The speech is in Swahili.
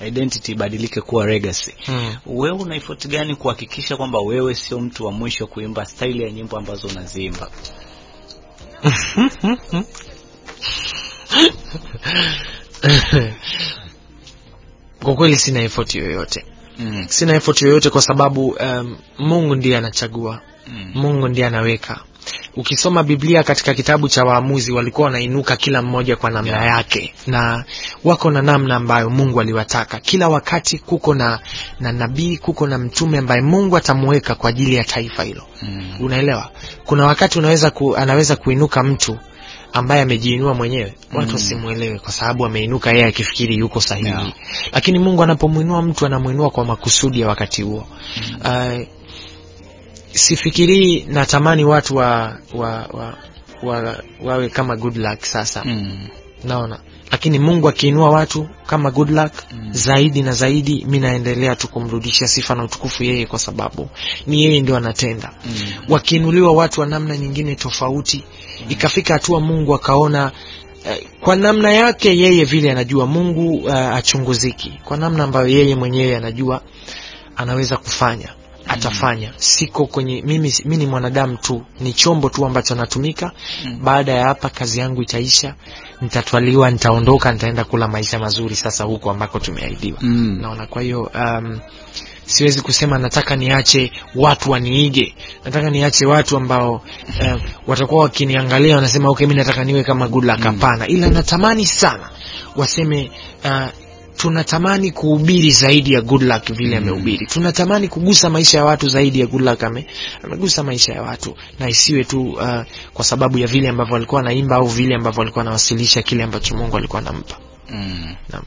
identity ibadilike kuwa legacy Mm. wewe una effort gani kuhakikisha kwamba wewe sio mtu wa mwisho kuimba staili ya nyimbo ambazo unaziimba kwa kweli sina effort yoyote mm. sina effort yoyote kwa sababu um, mungu ndiye anachagua Mm. mungu ndiye anaweka ukisoma biblia katika kitabu cha waamuzi walikuwa wanainuka kila mmoja kwa namna Yeah. yake na wako na namna ambayo mungu aliwataka kila wakati kuko na na nabii kuko na mtume ambaye mungu atamuweka kwa ajili ya taifa hilo Mm. unaelewa kuna wakati unaweza ku, anaweza kuinuka mtu ambaye amejiinua mwenyewe watu Mm. wasimwelewe kwa sababu ameinuka yeye akifikiri yuko sahihi Yeah. lakini mungu anapomwinua mtu anamwinua kwa makusudi ya wakati huo Mm. uh, sifikirii natamani watu wa, wa, wa, wa, wawe kama good luck sasa Mm. naona lakini mungu akiinua watu kama good luck Mm. zaidi na zaidi mi naendelea tu kumrudishia sifa na utukufu yeye kwa sababu ni yeye ndio anatenda Mm. wakiinuliwa watu wa namna nyingine tofauti ikafika hatua mungu akaona eh, kwa namna yake yeye vile anajua mungu uh, achunguziki kwa namna ambayo yeye mwenyewe anajua anaweza kufanya atafanya siko kwenye mimi mi ni mwanadamu tu ni chombo tu ambacho natumika Mm. baada ya hapa kazi yangu itaisha nitatwaliwa nitaondoka nitaenda kula maisha mazuri sasa huko ambako tumeahidiwa Mm. naona kwa hiyo um, siwezi kusema nataka niache watu waniige nataka niache watu ambao um, watakuwa wakiniangalia wanasema okay mi nataka niwe kama good luck Mm. hapana ila natamani sana waseme uh, tunatamani kuhubiri zaidi ya good luck vile Mm. amehubiri tunatamani kugusa maisha ya watu zaidi ya good luck ame, amegusa maisha ya watu na isiwe tu uh, kwa sababu ya vile ambavyo walikuwa wanaimba au vile ambavyo walikuwa wanawasilisha kile ambacho mungu alikuwa anampa Mm. Naam.